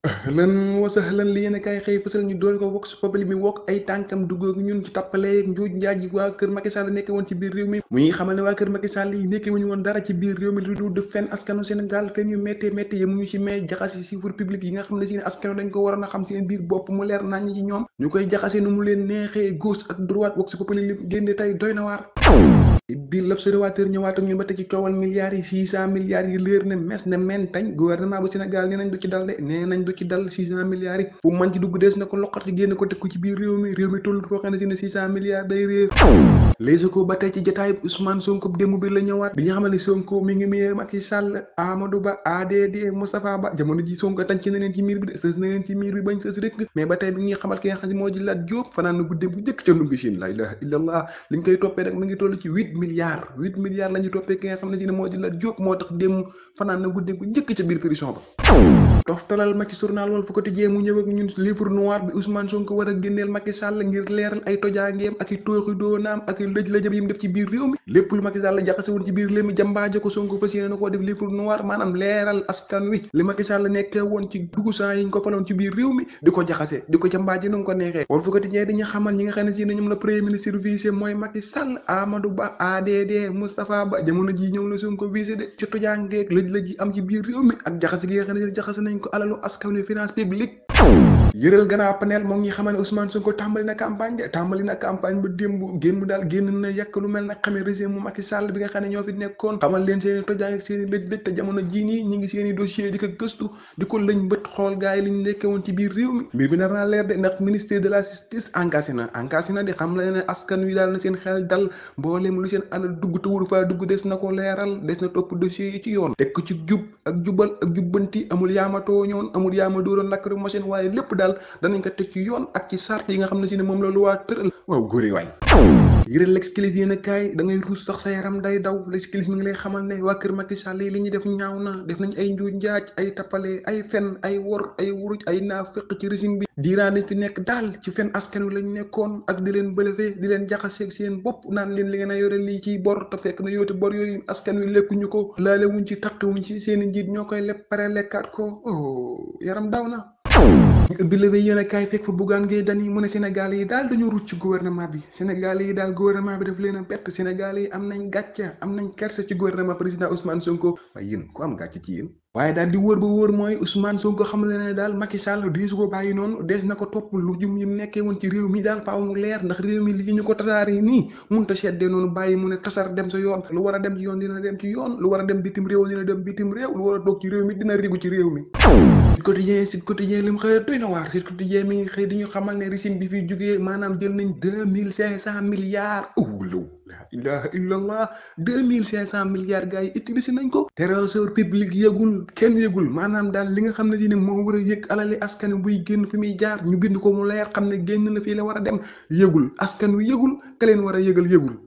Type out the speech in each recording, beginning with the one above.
lan wasahlan li yéen a kaay xëy fësal ñu doole ko vox populi mi wokk ay tànkam duggoog ñun ci tappaleeg njuuj njaaj yi waa kër Macky Sall nekke woon ci biir réew mi muy xamal ne waa kër Macky Sall yi nekke wuñu woon dara ci biir réew mi lu dul def fenn askanu Sénégal fenn yu méttee méttee yi mu ñu ci may jaxase chiffre public yi nga xam ne si ne askanu dañ ko waroon a xam seen biir bopp mu leer nañ ci ñoom ñu koy jaxase nu mu leen neexee gauche ak droite vox populi li génne tey doy na waar bi l'observateur ñëwaat ak ñun ba tey ci coowal milliards yi six cent milliards yi leer ne mes ne men tañ gouvernement bu Sénégal nee nañ du ci dal de nee nañ du ci dal six cent milliards yi fu man ci dugg dees na ko loqati génn ko teg ko ci biir réew mi réew mi toll foo xam ne si ne six cent milliards day réer les ko ba tey ci jotaay Ousmane Sonko démb bi la ñëwaat di nga xam ne Sonko mi ngi miyee Macky Sall Amadou Ba ADD Moustapha Ba jamono ji Sonko tañ ci na leen ci miir bi de sës na leen ci miir bi bañ sës rek mais ba tey bi ñuy xamal ki nga xam ne moo ji laat Jóob fanaan na guddee bu njëkk ca ndungi Chine la ilaha illallah li ñu koy toppee nag mi ngi toll ci huit milliards huit milliards la ñu toppee ki nga xam ne si ne moo di la Jóob moo tax dem fanaan na guddee bu njëkk ca biir prison ba toftalal ma ci journal Walf Quotidien mu ñëw ak ñun livre noir bi Ousmane Sonko war a génneel Macky Sall ngir leeral ay tojaangeem ak i tooxi doonaam ak i lëj-lëjëm yi mu def ci biir réew mi lépp lu Macky Sall jaxase woon ci biir réew mi jambaaje ko Sonko fas yéene na koo def livre noir maanaam leeral askan wi li Macky Sall nekkee woon ci dugusaan yi ñu ko faloon ci biir réew mi di ko jaxase di ko jambaaje nu mu ko neexee Walf Quotidien dañu xamal ñi nga xam ne si ne ñoom la premier ministre visé mooy Macky Sall Amadou Ba ADD Moustapha Ba jamono ji ñoom la Sonko visé de ci tojaangeeg lëj-lëj yi am ci biir réew mi ak jaxase gi nga xam ne jaxase nañ ko alalu askan wi finance publique yëral gannaaw panel moom ñi xamal ne Ousmane Sonko tàmbali na campagne de tàmbali na campagne ba démb génn daal génn na yàq lu mel na xamee régime mu Macky Sall bi nga xam ne ñoo fi nekkoon xamal leen seen i tojaan ak seen i lëj-lëj te jamono jii nii ñi ngi seen i dossier di ko gëstu di ko lëñ bët xool gars yi li ñu nekkee woon ci biir réew mi mbir bi nar naa leer de ndax ministère de la justice engagé na engagé na di xam la ne askan wi daal na seen xel dal mboolem lu seen alal dugg te wuru faa dugg des na ko leeral des na topp dossier yi ci yoon teg ko ci jub ak jubal ak jubbanti amul yaamatoo ñoon amul yaama dooroon lakk rek machine waaye lépp daal danañ ko teg ci yoon ak ci sart yi nga xam ne si ne moom la lu waa tëral waaw góore waay yëral l'exclusif yéen a kaay da ngay ruus sax sa yaram day daw l'exclusif mi ngi lay xamal ne waa kër Macky Sall yi li ñuy def ñaaw na def nañ ay njuuj njaaj ay tappale ay fen ay wor ay wuruj ay naafeq ci régime bi diiraan lañ fi nekk daal ci fen askan wi lañ nekkoon ak di leen bëlëfee di leen jaxaseeg seen bopp naan leen li ngeen a yore lii ciy bor te fekk na yoote bor yooyu askan wi lekkuñu ko laale wuñ ci taq wuñ ci seen i njiit ñoo koy lepp pare lekkaat ko oh yaram daw na bi la yéen a kaay fekk fa Bougane Gueye Dany mu ne Sénégal yi daal dañoo rucc ci gouvernement bi Sénégal yi daal gouvernement bi daf leen a bett Sénégal yi am nañ gàcce am nañ kersa ci gouvernement président Ousmane Sonko waaye yéen ku am gàcce ci yéen waaye daal di wóor ba wóor mooy Ousmane Sonko xam ne ne daal Macky Sall deesu ko bàyyi noonu dees na ko topp lu jum yi mu nekkee woon ci réew mi daal faaw mu leer ndax réew mi li ñu ko tasaaree nii mun ta seddee noonu bàyyi mu ne tasar dem sa yoon lu war a dem ci yoon dina dem ci yoon lu war a dem bitim réew dina dem bitim réew lu war a toog ci réew mi dina rigu ci réew mi Sud Quotidien Sud Quotidien li mu xëy doy na waar Sud Quotidien mi ngi xëy di ñu xamal ne régime bi fi jógee maanaam jël nañ deux mille cinq cent milliards awlaw la ilaha illallah deux mille cinq cent milliards gars yi utilisé nañ ko trésor public yëgul kenn yëgul maanaam daal li nga xam ne si ne moo war a yëg alali askan wi buy génn fi muy jaar ñu bind ko mu leer xam ne génn na fii la war a dem yëgul askan wi yëgul ka leen war a yëgal yëgul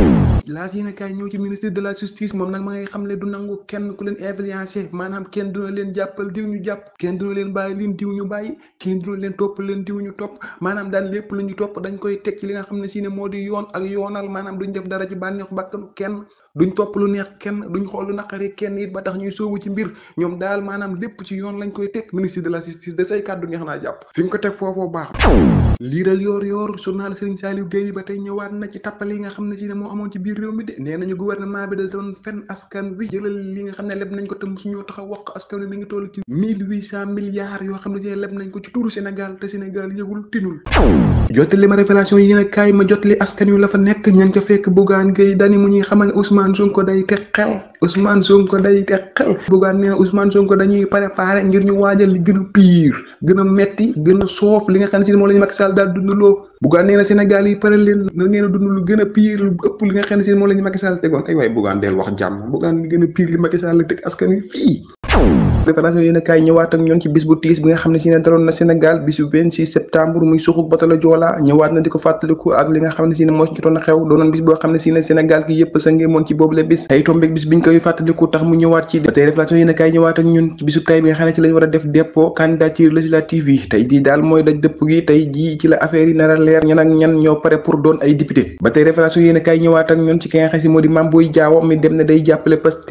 laas yéen a kaay ñëw ci ministre de la justice moom nag ma ngay xam ne du nangu kenn ku leen influencé maanaam kenn duna leen jàppal diw ñu jàpp kenn duna leen bàyyi leen diw ñu bàyyi kenn duna leen topp leen diw ñu topp maanaam daal lépp lu ñu topp dañ koy teg ci li nga xam ne si ne moo di yoon ak yoonal maanaam duñ def dara ci bànneexu bàkkanu kenn duñ topp lu neex kenn duñ xool lu naqari kenn it ba tax ñuy soobu ci mbir ñoom daal maanaam lépp ci yoon lañ koy teg ministre de la justice de say kàddu neex naa jàpp fi nga ko teg foofoo baax liiral yoor yoor journal Serigne Saliou Gueye bi ba tey ñëwaat na ci tappale yi nga xam ne si ne moo amoon ci biir réew mi de nee nañu gouvernement bi da doon fen askan wi jëlal li nga xam ne leb nañ ko te musuñoo tax a wax askan wi mi ngi toll ci mille huit cent milliards yoo xam ne si ne leb nañ ko ci tuuru Sénégal te Sénégal yëgul tinul jottali ma révélation yi yéen a kaay ma jottali askan wi la fa nekk ña ca fekk Bougane Gueye Dany mu ñuy xamal ne Ousmane Sonko day teg xel Ousmane Sonko day teg xel Bougane nee na Ousmane Sonko dañuy préparé ngir ñu waajal li gën a pire gën a metti gën a soof li nga xam ne si moom la ñu Macky Sall daal dundaloo Bougane nee na Sénégal yi pare leen na ngeen a dund lu gën a pire lu ëpp li nga xam ne si moom la ñu Macky Sall tegoon ay waaye Bougane del wax jàmm Bougane li gën a pire li Macky Sall teg askan wi fii déclaration yéen a kaay ñëwaat ak ñoon ci bis bu tiis bi nga xam ne si ne daloon na Sénégal bisu 26 septembre muy suxuk batalo Joola ñëwaat na di ko fàttaliku ak li nga xam ne si ne moo ci jotoon a xew doonoon bis boo xam ne si ne Sénégal gi yëpp sa ngeemoon ci boobule bis tey tombeeg bis biñ koy fàttaliku tax mu ñëwaat ci ba tey révélation yéen a kaay ñëwaat ak ñun ci bisu tay bi nga xam ne ci lañ war a def dépôt candidature législative yi tey jii daal mooy daj dëpp gi tey jii ci la affaire yi nar a leer ñan ak ñan ñoo pare pour doon ay député ba tey révélation yéen a kaay ñëwaat ak ñun ci ki nga xam ne si moo di Mame Boye Diao mi dem ne day jàppale Pastef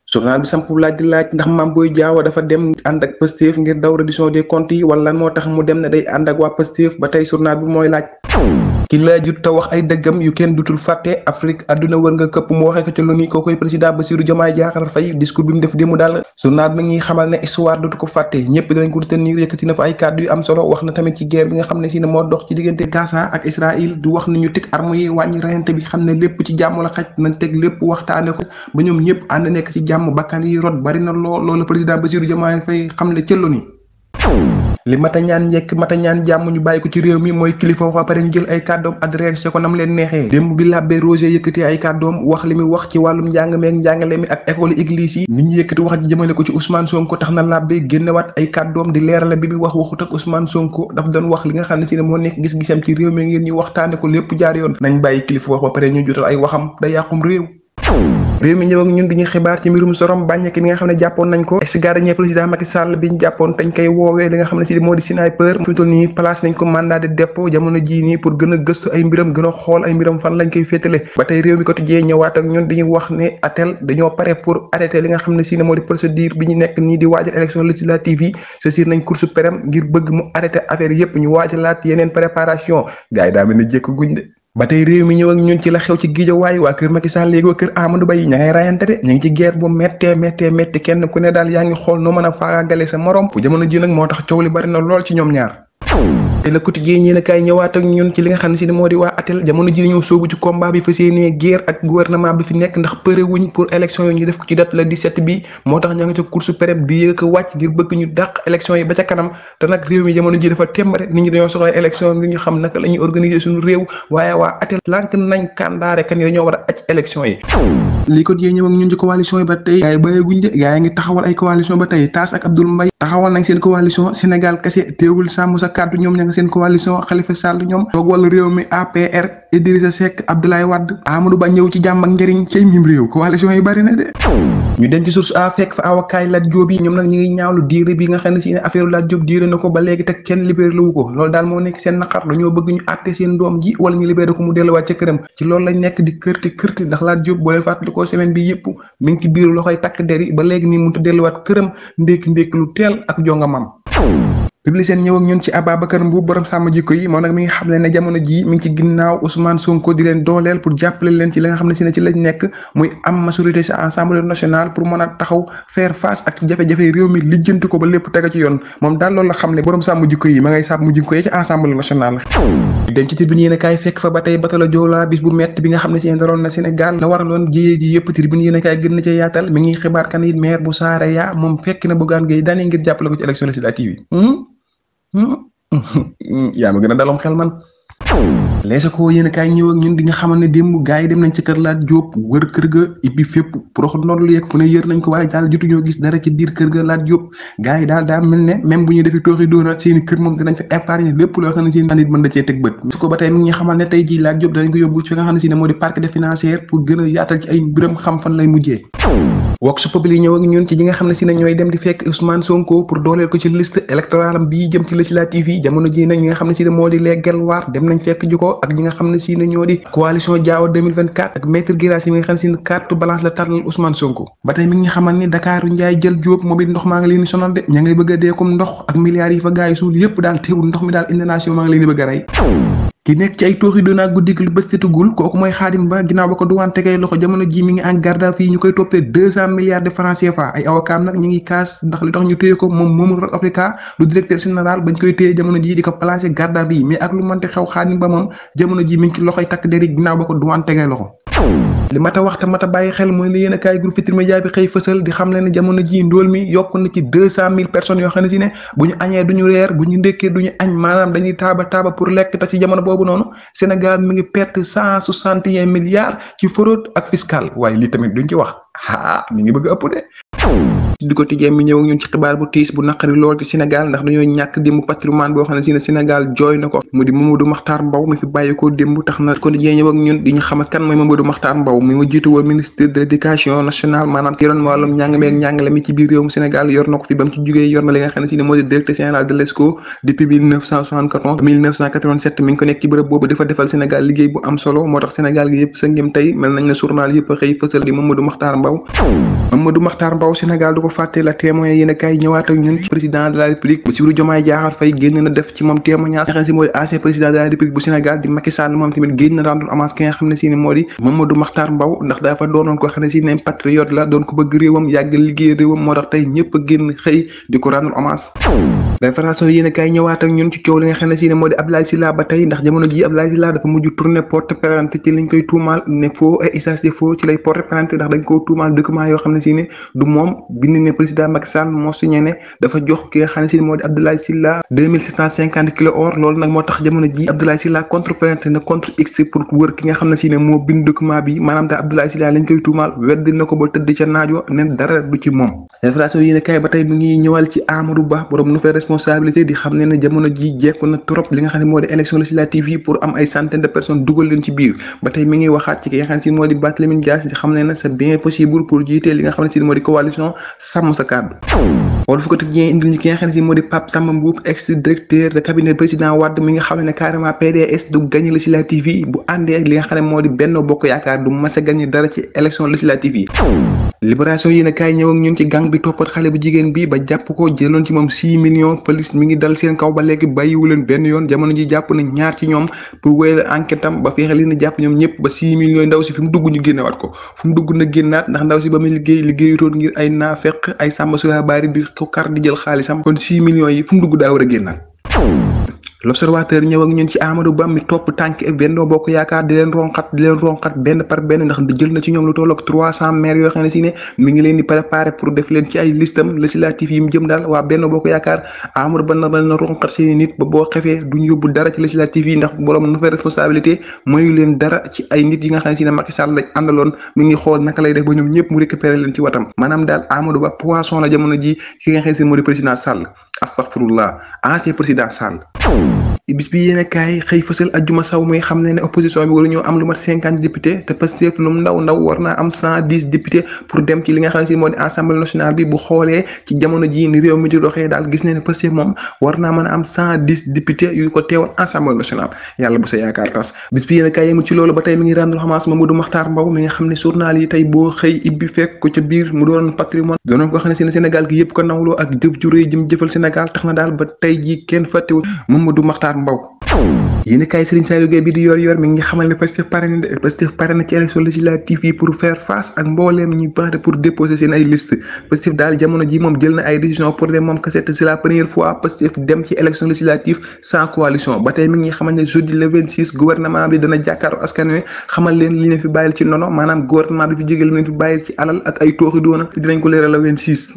journal bi samp laaj di laaj ndax Mame Boye Diao dafa dem ànd ak Pastef ngir daw reddition des comptes yi wala lan moo tax mu dem ne day ànd ak waa Pastef ba tey journal bi mooy laaj ki laajut te wax ay dëggam yu kenn dutul fàtte Afrique àdduna wër nga këpp mu waxee ko ci lu ni koo koy président Bassirou Diomaye Diakhar Faye discours bi mu def démb daal journal bi ngi xamal ne histoire dutu ko fàtte ñëpp dinañ ko retenir yëkkati na fa ay kàddu yu am solo wax na tamit ci guerre bi nga xam ne si ne moo dox ci diggante Gaza ak Israël di wax ni ñu teg armes yi wàññi reyante bi xam ne lépp ci jàmm la xaj nañ teg lépp waxtaane ko ba ñoom ñëpp ànd nekk ci jàmm bakkan yi rot bari na lool loolu président Bassirou Diomaye Faye xam ne cëllo ni li mata ñaan njekk mata ñaan jàmm ñu bàyyi ko ci réew mi mooy kilifa wax ba pare ñu jël ay kàddoom adressé ko nam leen neexee démb bi làbbe Roger yëkkati ay kàddoom wax li muy wax ci wàllum njàng meeg njàngale mi ak école église yi nit ñi yëkkati wax ji jëmale ko ci Ousmane Sonko tax na làbbe génnewaat ay kàddoom di leerale bi bi wax waxut ak Ousmane Sonko daf doon wax li nga xam ne si ne moo nekk gis-gisam ci réew mi ngir ñu waxtaane ko lépp jaar yoon nañ bàyyi kilifa wax ba pare ñu jotal ay waxam da yàqum réew réew mi ñëw ak ñun dañuy xibaar ci mbirum sorom bàññeeki bi nga xam ne jàppoon nañ ko ex gardien président Macky Sall bi ñu jàppoon dañ koy woowee li nga xam ne si moo di sniper fi mu toll nii place nañ ko mandat de dépôt jamono jii nii pour gën a gëstu ay mbiram gën a xool ay mbiram fan lañ koy féetale ba tey réew mi ko tijjee ñëwaat ak ñun dañuy wax ne atel dañoo pare pour arrêter li nga xam ne si moo di procédure bi ñu nekk nii di waajal élection législative yi saisir nañ course perem ngir bëgg mu arrêter affaire yépp ñu waajalaat yeneen préparation gars yi daa mel ne jékk guñ de ba tey réew mi ñëw ak ñun ci la xew ci Guédiawaye waa kër Macky Sall léegi waa kër Amadou Ba yi ña ngay rayante de ñu ngi ci guerre bu méttee méttee métti kenn ku ne daal yaa ngi xool noo mën a faagagale sa morom bu jamono ji nag moo tax coow li bari na lool ci ñoom ñaar te le quotidien ñi ne kaay ñëwaat ak ñun ci li nga xam ne si ne moo di waa atel jamono ji ñëw soobu ci combat bi fas yéenee guerre ak gouvernement bi fi nekk ndax përe wuñ pour élection yi ñu def ko ci date le 17 bi moo tax ña nga ca course prep di yëg ko wàcc ngir bëgg ñu dàq élection yi ba ca kanam te nag réew mi jamono ji dafa tembare nit ñi dañoo soxla élection ngir ñu xam naka la ñuy organiser suñu réew waaye waa atel lànk nañ kàndaare kan yi dañoo war a acc élection yi lii quotidien ñëw ak ñun ci coalition yi ba tey gaay yi bàyyeeguñ de gaay yi ngi taxawal ay coalition ba tey Tass ak Abdoul Mbaye taxawal nañ seen coalition Sénégal kese teewul sàmm sa kàddu ñoom ña nga seen coalition Khalifa Sall ñoom toog wàllu réew mi APR Idrissa Seck Abdoulaye Wade Amadou Ba ñëw ci jàmm ak njëriñ cay mim réew coalition yi bari na de ñu dem ci source a fekk fa awakaay Lat Diop yi ñoom nag ñu ngi ñaawlu diire bi nga xam ne si ne affaire Lat Diop diire na ko ba léegi teg kenn libéré wu ko loolu daal moo nekk seen naqar dañoo bëgg ñu àtte seen doom ji wala ñu libéré ko mu delluwaat ca këram ci loolu lañ nekk di kërti kërti ndax Lat Diop boo leen fàttali ko semaine bi yëpp mi ngi ci biir loxoy takk der yi ba léegi nii mënut a delluwaat këram ndékki ndékki lu teel ak jongamam Publicien ñëw ak ñun ci Ababacar Mbuub borom sàmm jikko yi moom nag mi ngi xam ne ne jamono jii mi ngi ci ginnaaw Ousmane Sonko di leen dooleel pour jàppale leen ci li nga xam ne si ne ci lañ nekk muy am majorité ci Assemblée nationale pour mën a taxaw faire face ak jafe-jafe réew mi lijjanti ko ba lépp tega ci yoon moom daal loolu la xam ne borom sàmm jikko yi ma ngay sàmm jikko yi ci Assemblée nationale den ci tribune yéen a kaay fekk fa ba tey batalo Joola bis bu metti bi nga xam ne si daroon na Sénégal la waraloon jiyee ji yëpp tribune yéen a kaay gën na ci yaatal mi ngi xibaar kan it maire bu Saare yaa moom fekk na Bougane Gueye Dany ngir jàppale ko ci élection législative yi yaa ma gën a dalom xel man leesa ko yéen kaay ñëw ak ñun di nga xamal ne démb gars yi dem nañ ci kër Lat Diop wër kër ga ibbi fépp prox noonu lu yegg fu ne yër nañ ko waaye daal jotuñoo gis dara ci biir kër ga Lat Diop gars yi daal daa mel ne même bu ñu defee tooxi doonaat seeni kër moom dinañ fa épargne lépp loo xam ne si nit mën da cee teg bët su ko ba tey mi ngi xamal ne tey ji Lat Diop danañ ko yóbbu fi nga xam ne si ne moo di parc des financières pour gën a yaatal ci ay mbiram xam fan lay mujjee Vox Populi ñëw ak ñun ci ñi nga xam ne si ne ñooy dem di fekk Ousmane Sonko pour dooleel ko ci liste électorale am bii jëm ci législative yi jamono ji nag ñi nga xam ne si ne moo di les Guelwaar dem nañ fekk ji ko ak ñi nga xam ne si ne ñoo di coalition Diao 2024 ak maître Guirassy mi nga xam ne si ne carte balance la tàllal Ousmane Sonko ba tey mi ngi xamal ni Dakar Ndiaye jël Diop moom it ndox maa ngi leen di sonal de ña ngay bëgg a dee comme ndox ak milliards yi fa gars yi suul yëpp daal teewul ndox mi daal inondation maa ngi leen di bëgg a rey ki nekk ci ay tooxi doona guddi lu bés tetugul kooku mooy xaadim ba ginnaaw ba ko duwaan tegee loxo jamono ji mi ngi en garde à vue ñu koy toppee deux cent milliards de francs CFA ay avocat nag ñu ngi kaas ndax li tax ñu téye ko moom moomul Rock Africa lu directeur général bañ koy téye jamono ji di ko placé garde à vue mais ak lu mënte xew xaadim ba moom jamono ji mi ngi ci loxoy takk deri ginnaaw ba ko duwaan tegee loxo li mata wax te mata bàyyi xel mooy li yéen a kaay groupe Futurs Médias bi xëy fësal di xam leen ne jamono ji ndóol mi yokk na ci deux cent mille personnes yoo xam ne si ne bu ñu añee duñu reer bu ñu ndékkee duñu añ maanaam dañuy taaba taaba pour lekk te ci jamono boobu noonu Sénégal mi ngi perte cent soixante et un milliards ci fraude ak fiscal waaye lii tamit duñ ci wax ah mi ngi bëgg ëpp de di ko tijjee mi ñëw ak ñun ci xibaar bu tiis bu naqari lool ci Sénégal ndax dañoo ñàkk démb patrimoine boo xam ne si ne Sénégal jooy na ko mu di Mamadou Makhtar Mbow mi fi bàyyi ko démb tax na ko tijjee ñëw ak ñun di ñu xamal kan mooy Mamadou Makhtar Mbow mi ma jiitu woon ministre de l'éducation nationale maanaam ki yoroon wàllum njàng meeg njàngale mi ci biir réewum Sénégal yor na ko fi ba mu ci jugee yor na li nga xam ne si ne moo di directeur général de l'ESCO depuis 1974 1987 mi ngi ko nekk ci bërëb boobu dafa defal Sénégal liggéey bu am solo moo tax Sénégal gi yëpp sa ngim tey mel nañ ne journal yëpp a xëy fësal di Mamadou Makhtar Mbow Mamadou Makhtar Mbow Sénégal du ko fàtte la témoin yéen a kaay ñëwaat ak ñun ci président de la République Bassirou Diomaye Diakhar Faye génn na def ci moom témoignage nga xam ne si moo di ancien président de la République bu Sénégal di Macky Sall moom tamit génn na rendre hommage ki nga xam ne si ne moo di Mamadou Makhtar Mbow ndax dafa doonoon ko xam ne si ne patriote la doon ko bëgg réewam yàgg liggéey réewam moo tax tey ñëpp a génn xëy di ko rendre hommage référation yéen a kaay ñëwaat ak ñun ci coow li nga xam ne si ne moo di Abdoulaye Sylla ba tey ndax jamono ji Abdoulaye Sylla dafa mujj tourné porte plainte ci liñ koy tuumaal ne faux et usage de faux ci lay porte plainte ndax dañ ko tuumaal document yoo xam ne si ne du moom bind ne président Macky Sall moo signé ne dafa jox ki nga xam ne si ne moo di Abdoulaye Sylla deux mille sept cent cinquante kilo or loolu nag moo tax jamono ji Abdoulaye Sylla contre plainte na contre x pour wër ki nga xam ne si ne moo bind document bi maanaam daal Abdoulaye Sylla lañ koy tuumaal weddi na ko ba tëdd ca naajo ne dara du ci moom référation yéen a kaay ba tey mu ngi ñëwal ci Amadou Ba borom nouvelle responsabilité di xam ne ne jamono ji jekku na trop li nga xam ne moo di élection législative yi pour am ay centaine de personnes dugal leen ci biir ba tey mi ngi waxaat ci ki nga xam ne si moo di Barthélémy Dias di xam ne ne c'est bien possible pour jiite li nga xam ne si moo di coalition sàmm sa kàddu wala fu ko tëj indil ñu ki nga xam ne si moo di Pape Samba Mboup ex directeur de cabinet président Wade mi nga xam ne carrément PDS du gagné législative yi bu àndee ak li nga xam ne moo di Benno Bokk Yaakaar du mas a gagné dara ci élection législative yi libération yi ne kaay ñëw ak ñun ci gang bi toppat xale bu jigéen bi ba jàpp ko jëloon ci moom six millions police mi ngi dal seen kaw ba léegi bàyyiwu leen benn yoon jamono ji jàpp na ñaar ci ñoom pour wéyal enquête am ba fexe leen jàpp ñoom ñëpp ba six millions ndaw si fi mu dugg ñu génnewaat ko fu mu dugg na génnaat ndax ndaw si ba muy liggéey liggéeyutoon ngir ay naafeq ay sàmba sula baari di ko kar di jël xaalisam kon six millions yi fu mu dugg daa war a génnaat l'observateur ñëw ak ñun ci Amadou Ba mi topp tànk Benno Bokk Yaakaar di leen ronxat di leen ronxat benn par benn ndax jël na ci ñoom lu toll ak trois cent maires yoo xam ne si ne mi ngi leen di préparer pour def leen ci ay listam législatif yi mu jëm daal waa Benno Bokk Yaakaar Amadou Ba na na ronxat seeni nit ba boo xefee duñ yóbbu dara ci législatif yi ndax borom nouvelle responsabilité mayu leen dara ci ay nit yi nga xam ne si ne Macky Sall lañ àndaloon mi ngi xool naka lay def ba ñoom ñëpp mu récupérer leen ci watam maanaam daal Amadou Ba poisson la jamono ji ki nga xam ne si moo di président Sall astaghfirullah ancien président Sall bis bi yéen kaay xëy fësal ajjuma saw muy xam ne ne opposition bi waru ñoo am lu mat cinquante député te Pastef lu mu ndaw ndaw war naa am cent dix député pour dem ci li nga xam ne si moo di assemblée nationale bi bu xoolee ci jamono ji ni réew mi di doxee daal gis ne ne Pastef moom war naa mën a am cent dix député yu ko teewal assemblée nationale yàlla bu sa yaakaar tas bis bi yéen kaay yemul ci loolu ba tey mi ngi rendre hommage Mamadou Makhtar Mbow mi nga xam ne journal yi tey boo xëy ibbi fekk ko ca biir mu doon patrimoine doonoon ko xam ne si ne Sénégal gi yëpp ko nawloo ak jëf ju rëy jëm jëfal Sénégal tax na daal ba tey ji kenn fàttewul Mamadou Makhtar Mbow yéen kaay Serigne Saliou Gueye bi di yor yor mi ngi xamal ne Pastef pare na Pastef pare na ci élection législative yi pour faire face ak mbooleem ñi baax pour déposer seen ay liste Pastef daal jamono ji moom jël na ay décision pour dem moom kese c'est la première fois Pastef dem ci élection législative sans coalition ba tey mi ngi xamal ne jeudi le 26 gouvernement bi dana jàkkaarloo askan wi xamal leen li leen fi bàyyil ci nono maanaam gouvernement bi fi jógee li leen fi bàyyil ci alal ak ay tooxi doona dinañ ko leeral le 26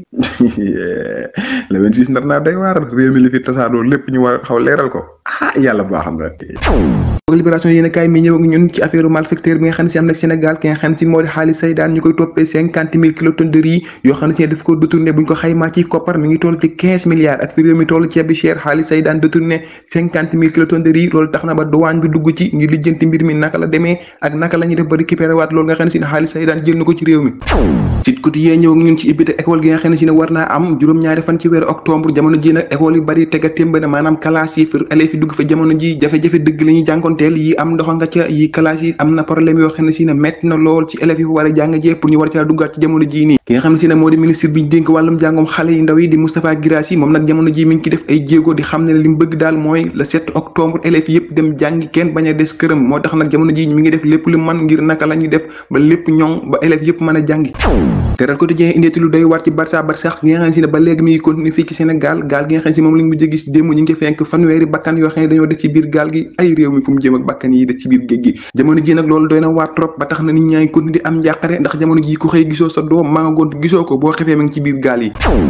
le 26 nar naa day waar réew mi li fi tasaaroo lépp ñu war xaw leeral ko ah yàlla baax nga libération yéen kaay mi ñëw ak ñun ci affaire malfecteur bi nga xam ne si am na Sénégal ki nga xam ne si moo di xaalis Seydaan ñu koy toppee cinquante mille kilotonnes de riz yoo xam ne si daf ko détourné buñ ko xaymaa ci koppar mi ngi toll ci quinze milliards ak fi réew mi toll ceeb bi cher xaalis Seydaan détourné cinquante mille kilotonnes de riz loolu tax na ba douane bi dugg ci ngir lijjanti mbir mi naka la demee ak naka la ñuy def ba récupéré waat loolu nga xam ne si ne xaalis Seydaan jël na ko ci réew mi Sud Quotidien ñëw ak ñun ci ibbite école gi nga xam ne si ne war naa am juróom-ñaari fan ci weeru octobre jamono ji nag école yu bari tega témba na maanaam classe yi élèves yi dugg fa jamono ji jafe-jafe dëgg la ñuy jànkonteel yi am ndox nga ca yi classe yi am na problème yoo xam ne si ne métti na lool ci élèves yi fa war a jàng jee pour ñu war caa duggaat ci jamono ji nii ki nga xam ne si ne moo di ministre bi ñu dénk wàllum jàngom xale yi ndaw yi di Moustapha Guirassy moom nag jamono ji mi ngi ci def ay jéego di xam ne li mu bëgg daal mooy le 7 octobre élèves yëpp dem jàngi kenn bañ a des këram moo tax nag jamono ji mi ngi def lépp lu man ngir naka la ñuy def ba lépp ñoŋ ba élèves yëpp mën a jàngi teral quotidien indeeti lu doy war ci Barça Barsax gi nga xam ne si ne ba léegi mi ngi continuer fii ci Sénégal gaal gi nga xam ne si moom lañ mujj gis démb ñu ngi fenk fanweeri bakkan yoo xam ne dañoo des ci biir gaal gi ay réew mi fu mu jëm ak bakkan yi des ci biir géej gi jamono ji nag loolu doy na waar trop ba tax na nit ñaa ngi continuer di am njàqare ndax jamono ji ku xëy gisoo sa doom maa nga gont gisoo ko boo xefee ma ngi ci biir gaal yi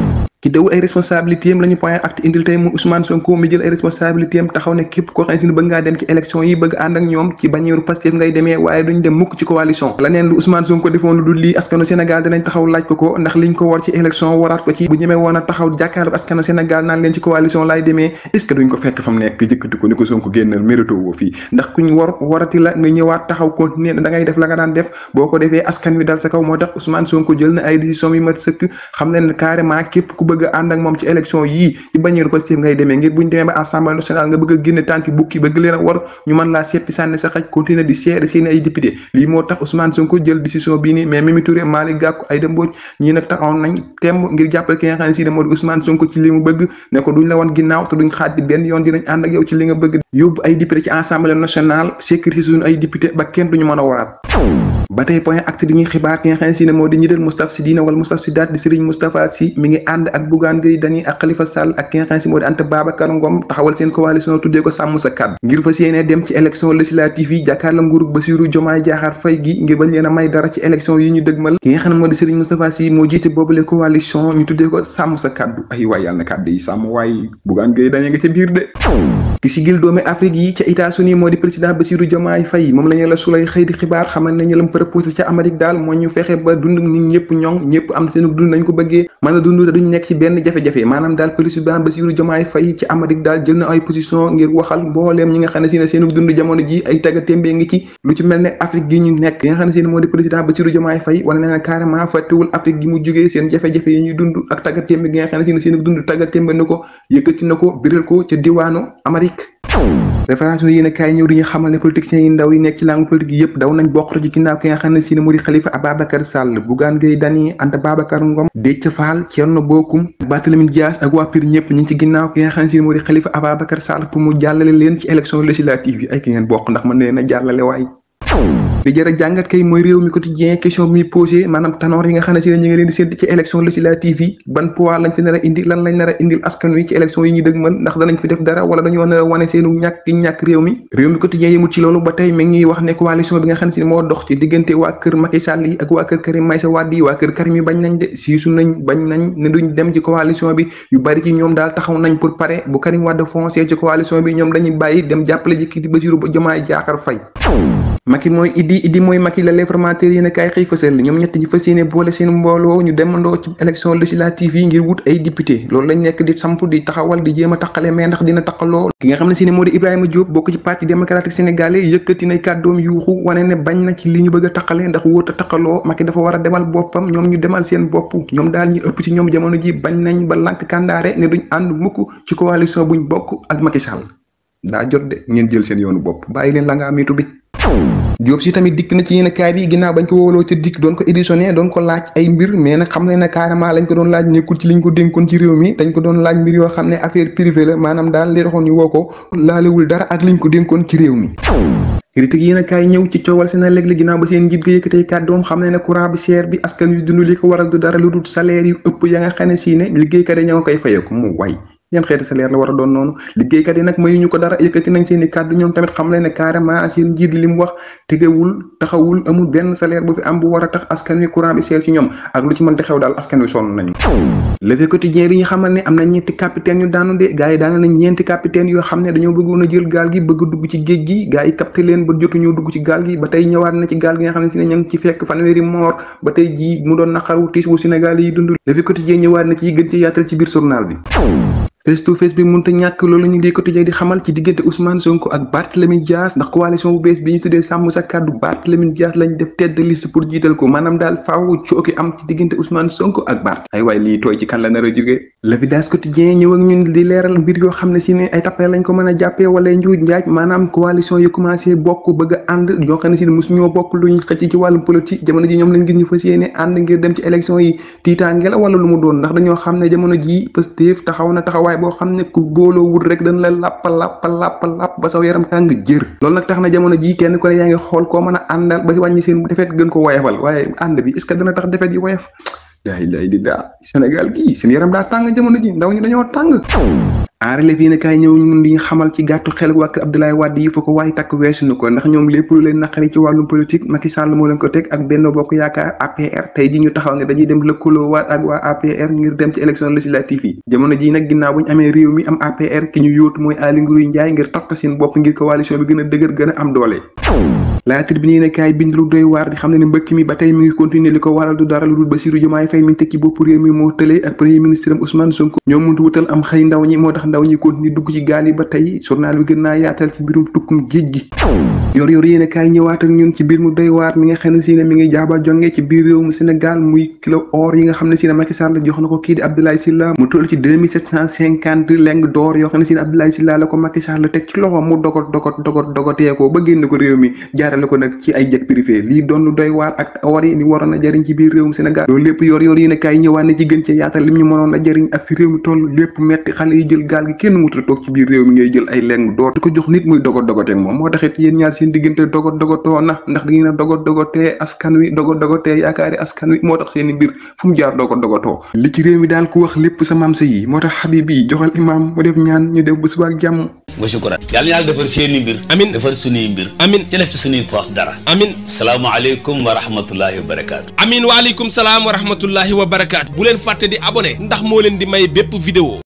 ki dawul ay responsabilité am la ñu point acte indil tey mu Ousmane Sonko mi jël ay responsabilité am taxaw ne képp koo xam ne bëgg ngaa dem ci élection yi bëgg ànd ak ñoom ci bañeeru Pastef ngay demee waaye duñ dem mukk ci coalition leneen lu Ousmane Sonko defoon lu dul lii askanu Sénégal dinañ taxaw laaj ko ko ndax liñ ko war ci élection waraat ko ci bu ñemee woon a taxaw jàkkaarloog askanu Sénégal naan leen ci coalition laay demee est ce que duñ ko fekk fa mu nekk jëkkati ko ni ko Sonko génnal mérito woo fii ndax kuñ war warati la nga ñëwaat taxaw continuer da ngay def la nga daan def boo ko defee askan wi dal sa kaw moo tax Ousmane Sonko jël na ay décision yu mat sëkk xam leen ne carrément képp ku bëgg a ànd ak moom ci élection yii ci bañeeru Pastef ngay demee ngir buñ demee ba assemblée nationale nga bëgg a génne tànki bukki bëgg leen a war ñu mën laa seppi sànni sa xaj continuer di seede seen ay député lii moo tax Ousmane Sonko jël décision bii nii mais Mimi Touré Malick Gakou Aïda Mbodj ñii nag taxaw nañ temb ngir jàppale ki nga xam ne si ne moo di Ousmane Sonko ci li mu bëgg ne ko duñ la woon ginnaaw te duñ xaaj di benn yoon dinañ ànd ak yow ci li nga bëgg yóbbu ay député ci assemblée nationale sécurité suñu ay député ba kenn duñu mën a waraat ba tey point acte di ñuy xibaar ki nga xam ne si ne moo di ñi del Moustapha Sy Dina wala Moustapha Sy daat di Serigne Moustapha Sy mi ngi ànd ak Bougane Gueye Dany ak Khalifa Sall ak ki nga xam ne si moo di Anta Babacar Ngom taxawal seen coalition tuddee ko sàmm sa kàddu ngir fas yéene dem ci élection législative yi jàkkaarla nguurug Bassirou Diomaye Diakhar Faye gi ngir bañ leen a may dara ci élection yi ñu dëgmal ki nga xam ne moo di Serigne Moustapha Sy moo jiite boobule coalition ñu tuddee ko sàmm sa kàddu ay waay yàlla na kàddu yi sàmm waay Bougane Gueye Dany nga ca biir de ki sigil doomi Afrique yi ca États-Unis moo di président Bassirou Diomaye Faye moom la ñu la sulay xëy di xibaar xamal ne ñu lam proposé ca Amérique daal moo ñu fexe ba dund nit ñëpp ñoŋ ñëpp am seen dund nañ ko bëggee mën a dund te duñu nekk ci benn jafe-jafe maanaam daal président Bassirou Diomaye Faye ci Amérique daal jël na ay position ngir waxal mbooleem ñi nga xam ne si ne seen dund jamono ji ay tagga témbee ngi ci lu ci mel ne Afrique gi ñu nekk nga xam ne si ne moo di président Bassirou Diomaye Faye wane na ne carrément fàttewul Afrique gi mu jógee seen jafe-jafe yi ñuy dund ak tagga témbe gi nga xam ne si ne seen dund tagga témbe na ko yëkkati na ko biral ko ca diwaanu Amérique référence yéen a kaay ñëw di ñu xamal ne politiciens yi ndaw yi nekk ci langue politique yi yëpp daw nañ bokk ci ginnaaw ki nga xam ne si ne moo di Khalifa Ababacar Sall Bougane Gueye Dany Anta Babacar Ngom Déthié Fall Thierno Bocoum Barthélémy Dias ak waa PUR ñëpp ñu ngi ci ginnaaw ki nga xam ne si ne moo di Khalifa Ababacar Sall pour mu jàllale leen ci élection législative yi ay ki ngeen bokk ndax mën leen a jàllale waay li jar a jàngat kay mooy réew mi quotidien question bi muy posé maanaam tanoor yi nga xam ne si ne ñu ngi leen di sédd ci élection législative yi ban poids lañ fi nar a indi lan lañ nar a indil askan wi ci élection yi ñu dëgmal ndax danañ fi def dara wala dañoo nar a wane seenu ñàkk gi ñàkk réew mi réew mi quotidien yëmul ci loolu ba tey mi ngi ñuy wax ne coalition bi nga xam ne si ne moo dox ci diggante waa kër Macky Sall yi ak waa kër Karim Meïssa Wade yi waa kër Karim yi bañ nañ de siisu nañ bañ nañ ne duñ dem ci coalition bi yu bari ci ñoom daal taxaw nañ pour pare bu Karim Wade foncé ci coalition bi ñoom dañuy bàyyi dem jàppale ji kii di Bassirou Diomaye Diakhar Faye Macky mooy Idi Idi mooy Macky la l'informateur yéen a kaay xëy fësal ñoom ñett ñi fas yéene boole seen mbooloo ñu demandoo ci élection législative yi ngir wut ay député loolu lañ nekk di samp di taxawal di jéem a taqale mais ndax dina taqaloo ki nga xam ne si ne moo di Ibrahima Diop bokk ci parti démocratique sénégalais yëkkati nay kàddoom yuuxu wane ne bañ na ci li ñu bëgg a taqale ndax wóot a taqaloo Macky dafa war a demal boppam ñoom ñu demal seen bopp ñoom daal ñu ëpp ci ñoom jamono ji bañ nañ ba lànk kàndaare ne duñ ànd mukk ci coalition buñ bokk ak Macky Sall daa jot de ngeen jël seen yoonu bopp bàyyi leen la nga amitu bi Diop si tamit dikk na ci yéen kaay bi ginnaaw bañ ko wóoloo ca dikk doon ko éditionné doon ko laaj ay mbir mais nag xam ne ne carrément lañ ko doon laaj nekkul ci liñ ko dénkoon ci réew mi dañ ko doon laaj mbir yoo xam ne affaire privée la maanaam daal li taxoon ñu woo ko laalewul dara ak liñ ko dénkoon ci réew mi critique yéen a kaay ñëw ci coowal seen léeg-léeg ginnaaw ba seen njiit ga yëkkatee kàddoom xam ne ne courant bi cher bi askan wi dund li ko waral du dara lu dul salaire yu ëpp ya nga xam ne si ne liggéeykat yi ña nga koy fayeeku mu way yan xeeti salaire la war a doon noonu liggéeykat yi nag mayuñu ko dara yëkkati nañ seen i kàddu ñoom tamit xam leen ne carrément seen njiit li mu wax tegewul taxawul amul benn salaire bu fi am bu war a tax askan wi courant bi seer ci ñoom ak lu ci mënti xew daal askan wi sonn nañu le quotidien yi ñu xamal ne am na ñeenti capitaine yu daanu de gars yi daana nañ ñeenti capitaine yoo xam ne dañoo bëggoon a jël gaal gi bëgg dugg ci géej gi gars yi capté leen ba jotuñoo dugg ci gaal gi ba tey ñëwaat na ci gaal gi nga xam ne si ne ña ngi ci fekk fanweeri moor ba tey jii mu doon naqaru tiis wu Sénégal yi dund le quotidien ñëwaat na ci gën ci yaatal ci biir journal bi face to face bi mënut a ñàkk loolu ñu ngi quotidien di xamal ci diggante Ousmane Sonko ak Barthélémy Dias ndax coalition bu bees bi ñu tuddee sàmm sa kàddu Barthélémy Dias lañ def tête de liste pour jiital ko maanaam daal faaw cooki am ci diggante Ousmane Sonko ak Bart ay waay lii tooy ci kan la nar a jógee l'évidence quotidien ñëw ak ñun di leeral mbir yoo xam ne si ne ay tappale lañ ko mën a jàppee wala njuuj njaaj maanaam coalition yu commencé bokk bëgg a ànd ñoo xam ne si ne mosuñoo bokk luñ xëcc ci wàllum politique jamono ji ñoom lañ gis ñu fas yéene ànd ngir dem ci élection yi tiitaange la wala lu mu doon ndax dañoo xam ne jamono ji Pastef taxaw na taxawaay boo xam ne ku booloo wut rek dañ la làppa làppa làppa làpp ba saw yaram tàng jër loolu nag tax na jamono ji kenn ku ne yaa ngi xool koo mën a àndal ba si wàññi seen defet gën ko woyefal waaye ànd bi est-ce que dana tax defet yi woyef daa lay di daa Sénégal gii seen yaram daa tàng jamono ji ndaw ñi dañoo tàng en relève yéen kaay ñëw ñun di xamal ci gàttu xel waa kër Abdoulaye Wade yi fa ko waaye takk weesu na ko ndax ñoom lépp lu leen naqari ci wàllum politique Macky Sall moo leen ko teg ak Benno Bokk Yaakaar APR tey ji ñu taxaw ne dañuy dem lëkkaloo waat ak waa APR ngir dem ci élection législative yi jamono ji nag ginnaaw bu ñu amee réew mi am APR ki ñu yóotu mooy Aly Ngouille Ndiaye ngir takk seen bopp ngir coalition bi gën a dëgër gën a am doole la tribune yéen kaay bind lu doy waar di xam ne ne mbëkk mi ba tey mi ngi continuer li ko waral du dara lu dul Bassirou Diomaye Faye mi teg ci bopp réew mi moo tëlee ak premier ministre am Ousmane Sonko ñoom mënut wutal am xëy ndaw ñi moo tax ndaw ñi continuer dugg ci gaal yi ba tey journal bi gën naa yaatal ci mbirum tukkum géej gi yor yor yéen kaay ñëwaat ak ñun ci biir mu doy waar mi nga xam ne si ne mi ngi jaaba jonge ci biir réew mu Sénégal muy kilo or yi nga xam ne si ne Macky Sall jox na ko kii di Abdoulaye Sylla mu toll ci deux mille sept cent cinquante leng d'or yoo xam ne si ne Abdoulaye Sylla la ko Macky Sall teg ci loxo mu dogot dogot dogot dogotee ko ba génn ko réew mi jaarale ko nag ci ay jet privé lii doon lu doy waar ak or yi ni waroon a jariñ ci biir réewum Sénégal loolu lépp yor yor yéen kaay ñëwaat na ci gën ci yaatal lim ñu mënoon a jariñ ak fi réew mi toll lépp metti xale yi jël gaal gi kenn wuta toog ci biir réew mi ngay jël ay leng door di ko jox nit muy dogot dogoteeg moom moo taxit yéen ñaar seen diggante dogot dogotoo na ndax da ngeen a dogot dogotee askan wi dogot dogotee yaakaari askan wi moo tax seen i mbir fu mu jaar dogot dogotoo li ci réew mi daal ku wax lépp sa maam sa yi moo tax xabib yi joxal imaam mu def ñaan ñu def bu suba ak jàmm wa shukran yàlla na yàlla defar seeni mbir amin defar suñuy mbir amin ci def ci suñuy poos dara amin salaamaaleykum wa rahmatullahi wa barakaatu amin waaleykum salaam wa rahmatullahi wa barakaatu bu leen fàtte di abonné ndax moo leen di may bépp vidéo